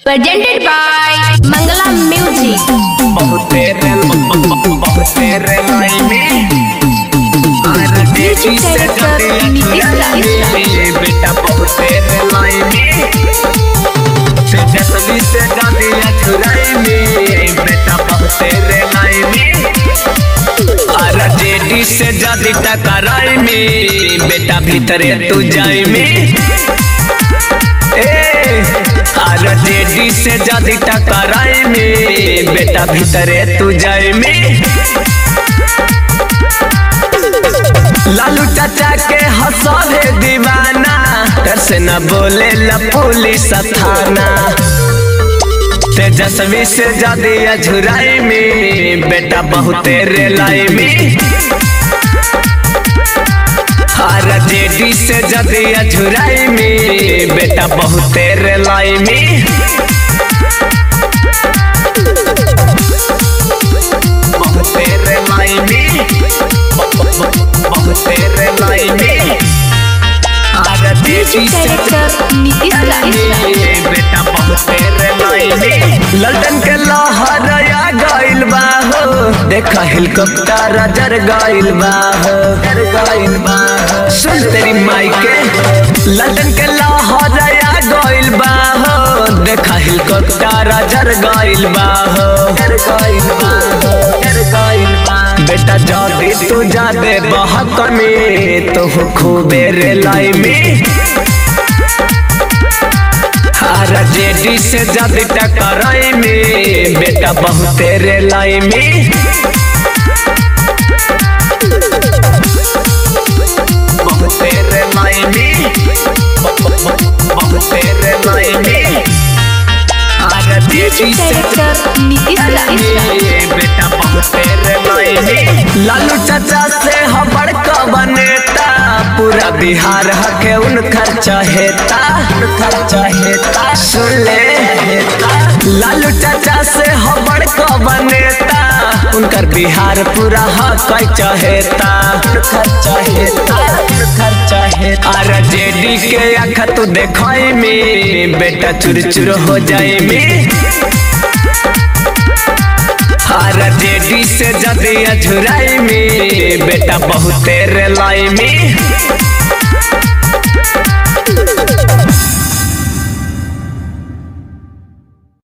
presented by Mangala Music. बहुते रे बहुते रे लाइने आर देवी से जाते अछुराई बेटा बहुते रे लाइने से जसवी से जाते अछुराई में बेटा बहुते रे लाइने आर जेडी से जाती टकराई में बेटा भीतरे तू जाई में ए आर जेडी से जाती टकराई में बेटा भीतरे तू जाए में लालू चाचा के हंसले दीवाना डर से न बोले ला पुलिस थाना तेजस्वी से जादी अझुराई में बेटा बहुते रेलाई में हर जेडी से जदी अझुराई में बेटा बहुते रेलाई में बहुते रेलाई में बहुते रेलाई में हर जेडी से Director Nitish Raj. बेटा बहुते रेलाई में लल्टन के लहर आ गइल बा हो देखा हेलीकॉप्टर जर गइल बा हो जर गइल बा हो। सुन तेरी माई के लल्टन के लहर आ गइल बा हो देखा हेलीकॉप्टर जर गइल बा हो जर गइल बा हो जर गइल बा बेटा जादी तू जादे बहक में तो खूबे रे लाई में हर जेडी से जादी टकराई में बेटा बहुते रे लाई में बहुते रे लाई में बहुते रे लाई में हर जेडी से Director Nitish Raj. बेटा बहुते रे लाई में लालू चाचा से हबड़ का बनेता पूरा बिहार हके उन खर्चा हेता खर्चा हेता सुन ले हेता लालू चाचा से हबड़ का बनेता उनकर बिहार पूरा हक चाहेता खर्चा हेता खर्चा हेता आर जेडी के आँख तू देखाई में बेटा चुर चुर हो जाए में हर जेडी से जदी अझुराई में बेटा बहुते रेलाई में